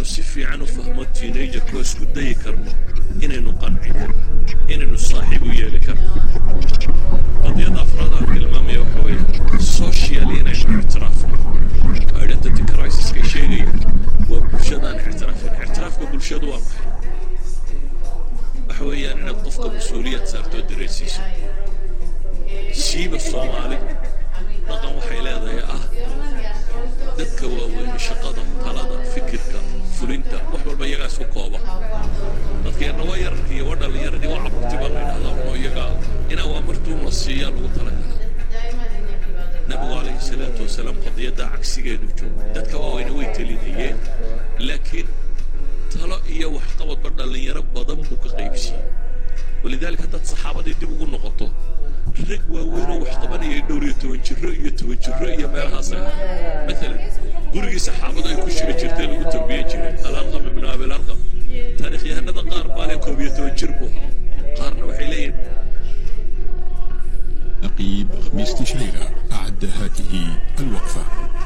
si fiican u fahmo teenagerkoo isku dayi karno inaynu qancino inaynu saaxiib u yeeli karno qadiyada afraad aan tilmaamaya waxa weeye social inaynu ictiraafno identity crisiskay sheegaya waa bulshadaan ictiraafin ictiraafka bulshadu waa maxay waxa weeyaan inaad qofka mas-uuliyad saartoo dareensiiso siiba soomaali dhaqan waxay leedahay ah dadka waaweyne shaqada talada fikirka fulinta wax walba iyagaa isku kooba dadka yarna waa yararka iyo waa dhallinyaradii waa caburti baa la yidhahdaa oo iyagaa in awaamirtuun la siiyaa lagu talagala nabigu calayhi salaatu wasalaam qadiyadda cagsigeedu joogo dadka waaweyne way telinayeen laakiin talo iyo waxqabadba dhallinyaro badan buu ka qaybsiiyey walidaalika haddaad saxaabadii dib ugu noqoto rag waaweyn oo wax qabanayay dhowr iyo toban jiro iyo toban jiro iyo meelahaas ah maalan gurigii saxaabadu ay ku shiri jirtay lagu tarbiyan jiray alarqam ibnu abilarqam taarikhyahanada qaar baa leh koob iyo toban jir buu ahaa qaarna waxay leeyihin نقيب خميس تشعيرة أعد هذه الوقفة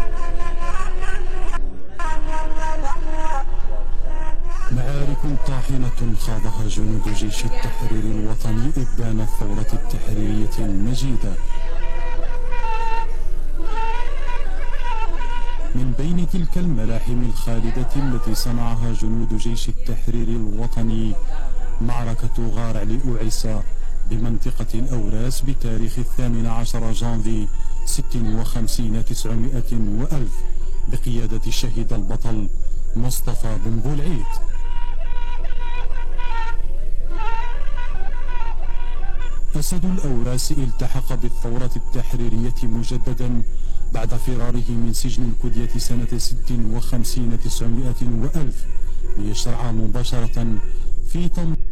معارك طاحنة خاضها جنود جيش التحرير الوطني إبان الثورة التحريرية المجيدة من بين تلك الملاحم الخالدة التي صنعها جنود جيش التحرير الوطني معركة غار لأوعسة بمنطقة الأوراس بتاريخ الثامن عشر جانفي ست وخمسين تسعمائة وألف بقيادة الشهيد البطل مصطفى بن بولعيد أسد الأوراس التحق بالثورة التحريرية مجددا بعد فراره من سجن الكدية سنة ست وخمسين تسعمائة وألف ليشرع مباشرة في تنظيم